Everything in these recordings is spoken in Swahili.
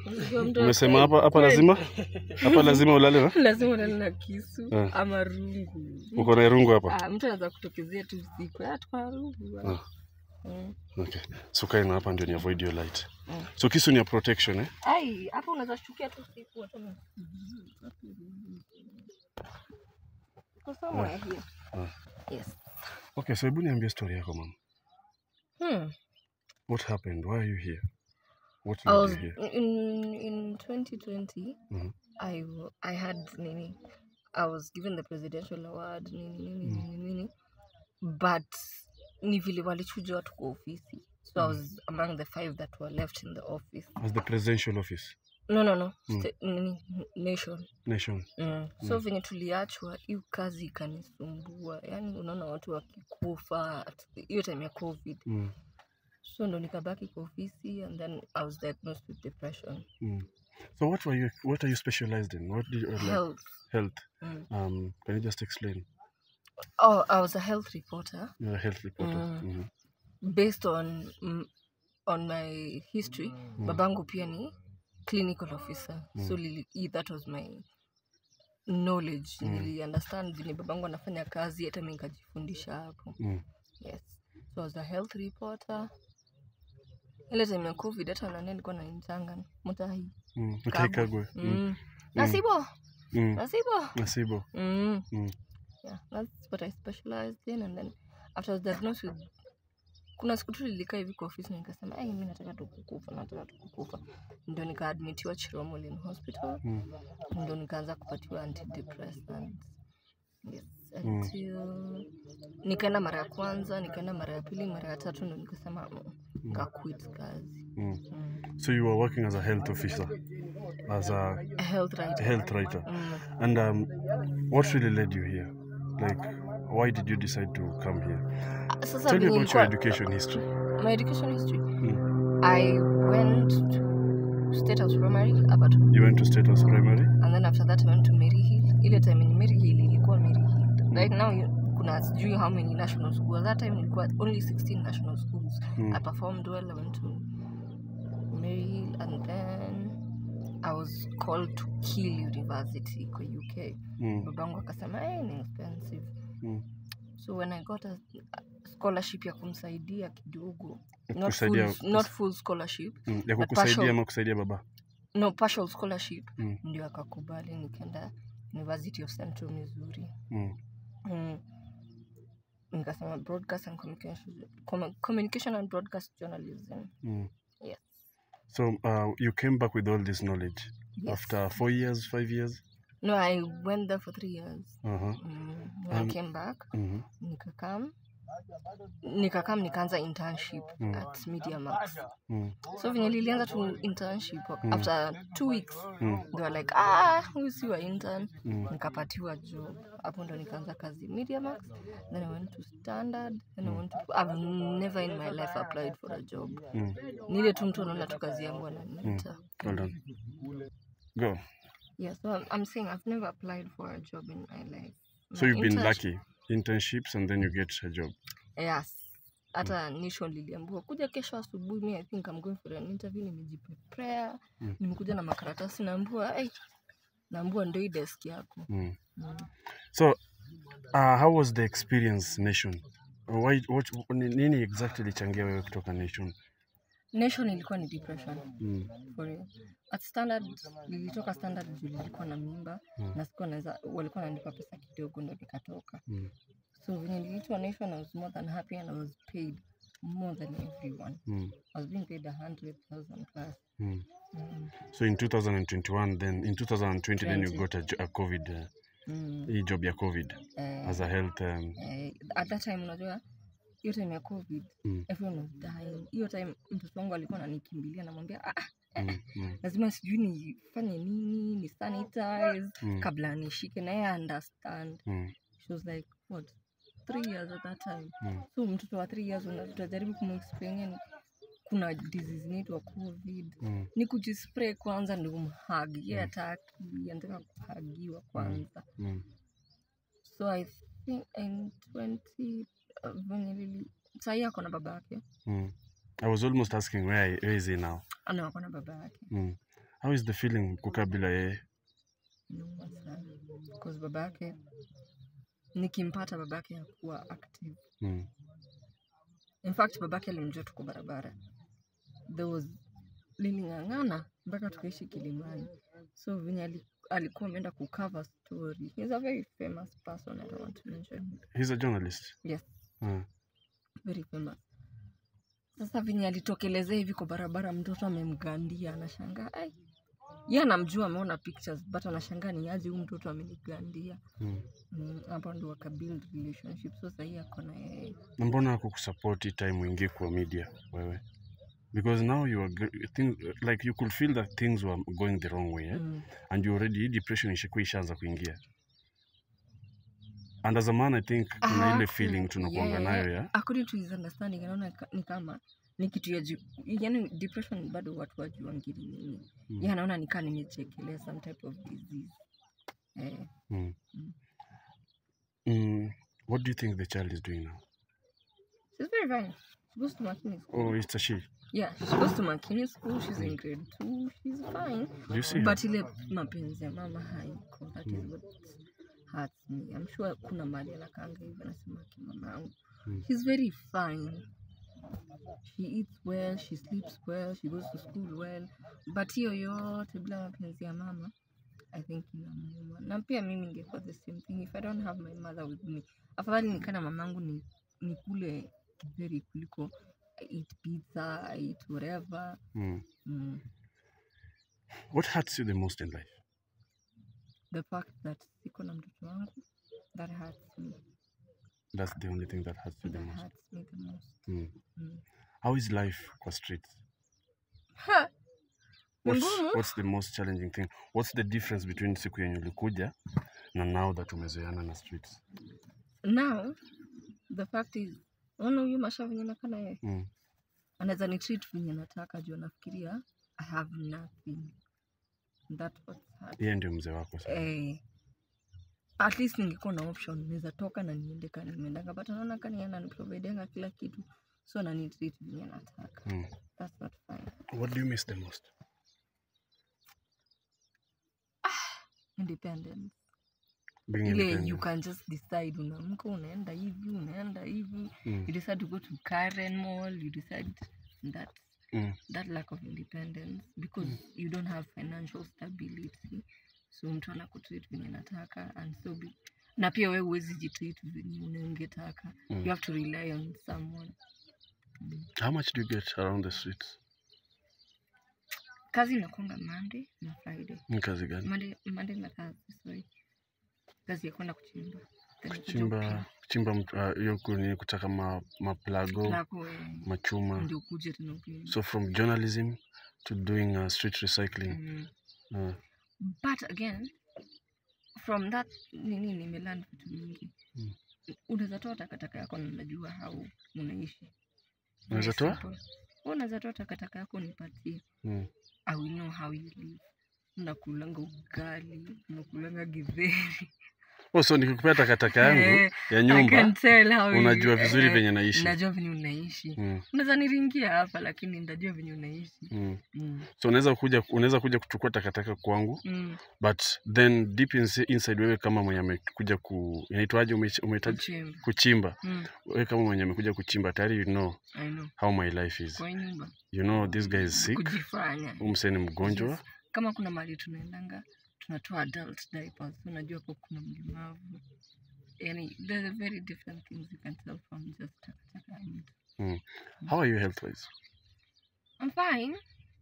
Unajua mtu Umesema afai- hapa hapa lazima hapa lazima ulale na lazima ulale na kisu Eh. ama rungu. uko na rungu hapa. Ah, mtu anaweza kutokezea tu usiku. Ah, tuko na rungu. Ah. Mm. Okay. So kae na hapa ndio ni avoid your light. Mm. So kisu ni ya protection eh? Ai, hapa unaweza shtukia tu usiku hata na Uko somewhere here. Ah. Yes. Okay, so hebu niambie story yako mama. Hmm. What happened? Why are you here? What I led was you here? in in 2020. Mhm. I w- I had nini. I was given the presidential award nini nini Mm. nini nini. But ni vile walichuja watu kwa ofisi. So I was among the five that were left in the office. As the presidential office No no no. Mm. Sta- nini nation. nation. Mm. So venye tuliachwa hiyo kazi ikanisumbua. Yaani unaona watu wakikufa at- hiyo time ya COVID. Mm. So ndo nikabaki kwa ofisi and then I was diagnosed with depression. Mm. So what were you what are you specialized in? What do you uh, like Health. health? Mm. Um can you just explain? Oh, I was a health reporter You're a health reporter. Mm. Mhm. based on mm, on my history. Babangu pia ni clinical officer. So lili, i- that was my knowledge. Nili understand vile babangu anafanya kazi hata mimi nikajifundisha hapo. Mm. Yes. So I was a health reporter. Ile time ya COVID hata nani alikuwa ananitanga mtahi. Mm. Okay, Kagwe. Kagwe. Mm. Mm. Nasibo, Mm. nasibo. Nasibo. Mm. Mm. yeah that's what i specialized in and then after I was diagnosed with kuna siku tu nilikaa hivi kwa ofisi na nikasema ai mi nataka tu kukufa nataka tu kukufa ndio nikaadmitiwa chiromolin hospital Mm. ndio nikaanza kupatiwa antidepressant yes Mm. until nikaenda mara ya kwanza nikaenda mara ya pili mara ya tatu ndo nikasema mm, nikaquit kazi Mm. mm. So you were working as a health officer, as a A health writer health writer. mm. And um, what really led you here? Like, why did you decide to come here? sasa Tell me venye about your ilikuwa- education history. my education history Mm. i went to state house primary hapa tu You went to State House Primary. and then after that I went to Mary Hill. Ile time ni Mary Hill ilikuwa Mary Hill. Right now you- kuna sijui how many national schools. That time ilikuwa only 16 national schools. Mm. I performed well. I went to Mary Hill and then I was called to Kiel University kwa UK. Mm. Babangu akasema hey, ni expensive. Mm. So when I got a a scholarship ya kumsaidia kidogo. Ya Not kusaidia- full, not full scholarship. Mm. Ya But kukusaidia partial. ama kusaidia baba? No, partial scholarship. Mm. Ndio akakubali nikaenda University of Central Missouri. Mm. Mm. nikasema broadcast and communication, commu- communication and broadcast journalism Mm. yes So uh, you came back with all this knowledge yes after four years, five years. no i went there for three years Uh-huh. mm. when Um, i came back Mm-hmm. nikakam nikakam nikaanza internship Mm. at media max Mm. so venye lilianza tu internship after two weeks Mm. they were like ah huyu si wa intern Mm. nikapatiwa job hapo ndo nikaanza kazi media max then i went to standard then i went to i've never in my life applied for a job Mm. ni ile tu mtu anaona tu kazi yangu ananiita Well done. Go. yeah so I'm, I'm saying i've never applied for a job in my life So My you've been internship- lucky. Internships and then you get a job. yes hata nation liliambiwa kuja kesho asubuhi mi i think I'm going for an interview nimejiprepare Mm. nimekuja na makaratasi naambua hey, naambua ndo hii desk yako Mm. mm. So, uh, how was the experience, Nation? Why, what, ni- nini exactly ilichangia wewe kutoka Nation? nation ilikuwa ni depression Mm. for real. at standard nilitoka standard juu nilikuwa na mimba Mm. na sikuwa naweza walikuwa wananipa pesa kidogo ndo nikatoka Mm. so venye niliitwa nation i was more than happy and i was paid more than everyone Mm. i was being paid a hundred thousand plus Mm. mm. So in 2021, then in 2020, then you 20. got a, jo- a COVID, uh, Mm. hii job ya COVID Eh, as a health. Um, eh, at that time unajua hiyo time ya covid Mm. everyone was dying hiyo time mtoto wangu alikuwa ananikimbilia namwambia ah, ah, mm, mm, lazima sijui nifanye nini ni sanitize Mm. kabla nishike na yeye understand mm, she was like what three years at that time mm, so mtoto wa three years una- utajaribu kumexplainia kuna disease inaitwa covid mm, ni kujispray kwanza ndio umhagi ye ataki anataka kuhagiwa kwanza mm. so i think in 20 uh, venye lili sahii ako na baba yake Mm. I was almost asking where, where is he now? ana ako na baba yake Mm. How is the feeling kukaa bila yeye? Noma sana. Because baba yake nikimpata baba yake hakuwa active. Mm. In fact baba yake alimjua tuko barabara. There was liling'ang'ana mpaka tukaishi Kilimani. So venye ali- alikuwa ameenda kucover story. He's a very famous person. I don't want to mention him. He's a journalist. Yes, Mm. very famous. Sasa venye alitokelezea hivi kwa barabara, mtoto amemgandia, anashangaa ai, yeye anamjua, ameona pictures but anashangaa ni aje huyu mtoto amenigandia. Mm. Mm, hapo ndo waka build relationship. So sahii ako na yeye Na mbona hakukusupport time uingie kwa media wewe? Because now you are gr- things, like you could feel that things were going the wrong way eh? mm. and you already hii depression ishakuwa ishaanza kuingia. And as a man I think kuna ile Haku- feeling tunakuanga yeah, nayo ya according to his understanding anaona ka- ni kama ni kitu ya juu yani depression bado watu wajuangili nini Mm. ye anaona nikaa nimechekelea some type of disease eh, mm. Mm. Mm. What do you think the child is doing now? she's very fine she goes to Makini school Oh, it's a she. yeah she goes to Makini school she's in grade two she's fine Do you see her? but ile mapenzi ya mama haiko that is what hurts me I'm sure kuna mali anakaanga hivi anasema kimama yangu Mm. she's very fine she eats well she sleeps well she goes to school well but hiyo yote bila mapenzi ya mama i think inamuuma na pia mimi ingekuwa the same thing if i don't have my mother with me afadhali nikana mamangu ni nikule kidheri kuliko I eat pizza I eat whatever Mm. mm. What hurts you the most in life? the fact that siko na mtoto wangu that hurts me That's the only thing that hurts you the that most. hurts me the most Mm. mm. How is life kwa streets? ha! Ni What's, ngumu. what's the most challenging thing? What's the difference between siku yenye ulikuja na now that umezoeana na streets? now the fact is ona huyu masha venye nakaa na yeye Mm. anaweza ni treat venye nataka juu anafikiria i have nothing that what's hard. Yeye ndio mzee wako sasa. eh, at least ningekuwa na option naweza toka na niende kani nimeendanga but anaona kani ananiprovidenga kila kitu so anani treat venye nataka Mm. that's not fine What do you miss the most? independence Being ile independent. you can just decide unaamka unaenda hivi unaenda hivi Mm. you decide to go to Karen Mall you decide that Mm. that lack of independence because you don't have financial stability so mtu anakutreat venye nataka and so be, na pia wewe huwezi jitreat venye unangetaka Mm. you have to rely on someone How much do you get around the streets? kazi inakwanga monday na friday Ni kazi gani? monday, monday na kazi sorry kazi ya kwenda kuchimba Then kuja Kuchimba kupima. kuchimba mt- ah, hiyo uh, ni kutaka ma, maplago, Lako, eh, machuma. ndio ukuje tena upime. So from journalism to doing uh, street recycling. Mm. Uh, but again from that nini nimelan vitu mingi Mm. unaweza toa takataka yako na unajua how unaishi Unaweza Very toa? simple. Wewe unaweza toa takataka yako nipatie mm. i will know how you live unakulanga ugali unakulanga githeri Oh, so nikikupea takataka yangu Eh, ya I nyumba can tell how you- unajua vizuri eh, venye naishi. najua venye unaishi Mm. unaweza niringia hapa lakini ndajua venye unaishi Mm. mm. So unaweza kuja unaweza kuja kuchukua takataka kwangu mm. but then deep insi- inside wewe kama mwenye amekuja ku inaitwaje ume- umehitaji Kuchimba. kuchimba mm. wewe kama mwenye amekuja kuchimba tayari you know I know. how my life is kwa nyumba you know this guy is sick kujifanya huyu msee ni mgonjwa Yes. kama kuna mahali tunaendanga tunatoa adult diapers unajua hapo kuna mlemavu yani there's a very different things you can tell from just takataka ya mtu. mm. how are you health wise I'm fine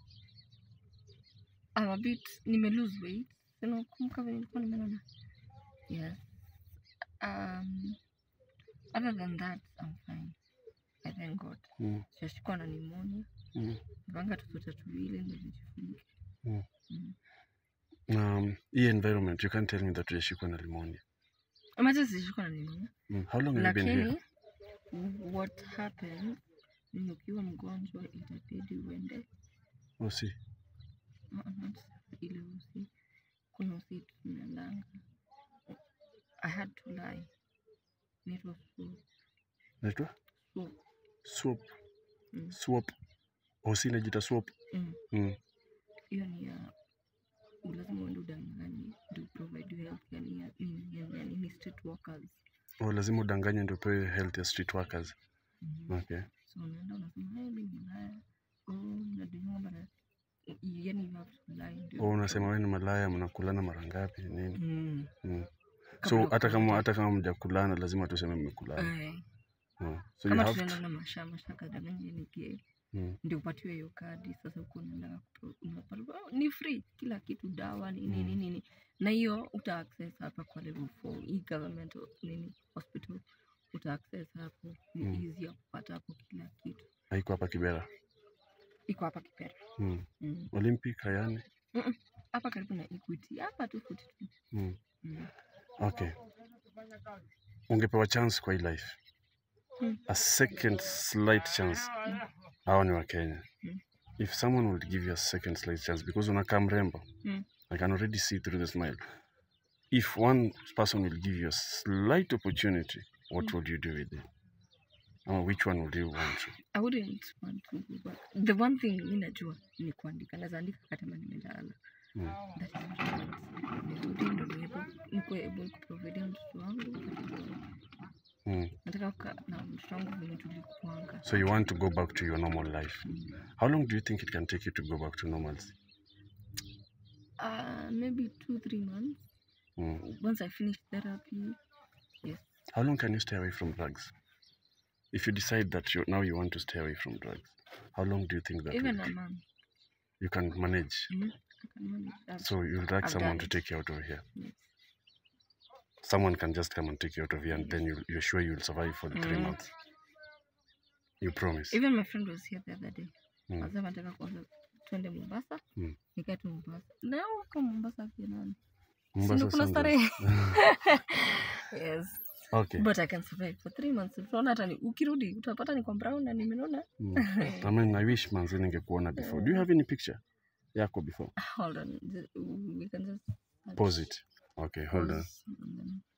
I'm a bit nime lose weight sinakumbuka venye nilikuwa nimenona yes um other than that I'm fine I thank God mm. sijashikwa na pneumonia Mm. vanga tutoto tuwili ndio nijifunike Mm. Mm. um, hii environment you can't tell me that ujashikwa na limonia Imagine sijashikwa na pneumonia mm. how long have you been here lakini what happened ni ukiwa mgonjwa itabidi uende oh, see. uh, not ile usi kuna usi tumeendanga i had to lie nitwa naitwa swap swap Mm. swap osi inajita swap Mm. mm. hiyo ni ya udanganye ndio provide you health yani ya- nini yani yani ni street workers Oh, lazima udanganye ndio upewe health ya street workers. Mhm. Okay. so unaenda unasema hey, mimi ni malaya oh unaduniwa mara yani you have to lie ndio Oh, unasema wewe ni malaya, mnakulana mara ngapi nini? mm. Mm. Kabla So ya hata kama kupata. hata kama mjakulana lazima tuseme mmekulana. Eh, Mm. So you kama have tunaenda to, na masha mashaka danganya ni gay mm. ndio upatiwe hiyo kadi sasa huko unaenda kupro- unapata oh, ni free kila kitu dawa nini Mm. nini nini na hiyo uta access hapa kwa level 4 hii government o- nini hospital uta access hapo ni Mm. easy ya kupata hapo kila kitu haiko hapa Kibera. iko hapa Kipera Mm. mm. Olympic Hayani. Mm-mm. hapa karibu na Equity hapa tu futi tu Mm. mm. Okay. Ungepewa chance kwa hii life. Mm. A second slight chance. Hawa ni wa Kenya. Mm. If someone would give you a second slight chance because unakaa mrembo. Mm. I can already see through the smile. If one person will give you a slight opportunity, what Mm. would you do with it? Or which one would you want to? I wouldn't want to go back. The one thing mi najua ni kuandika, naweza andika hata kama nimelala. Mm. That is what I want. Nirudi ndo niwepo nikuwe able kuprovidea mtoto wangu. Mm. Nataka kukaa na mtoto wangu venye tulikuanga. So you want to go back to your normal life. Mm. How long do you think it can take you to go back to normalcy? Uh, maybe two, three months. Mm. Once I finish therapy. Yes. How long can you stay away from drugs? If you decide that you now you want to stay away from drugs, how long do you think that Even will a take? month. you can manage? Mm. I can manage that. So you'll like I've someone done to it. take you out of here. Yes. Someone can just come and take you out of here, and then you, you're sure you'll survive for the three Mm. months. You promise. Even my friend was here the other day. Mm. Anasema nataka kwanza twende Mombasa. Mm. Nikae tu Mombasa. Na huko Mombasa pia nani? Si Mombasa ndio kuna Sundays. starehe? yes. okay. But I can survive for three months. Utaona hata ni ukirudi utapata niko brown na nimenona. Mm. I mean, I wish manzi ningekuona before. Do you have any picture yako before? Hold on. ju- We can just Pause it. Okay, hold on. pause and then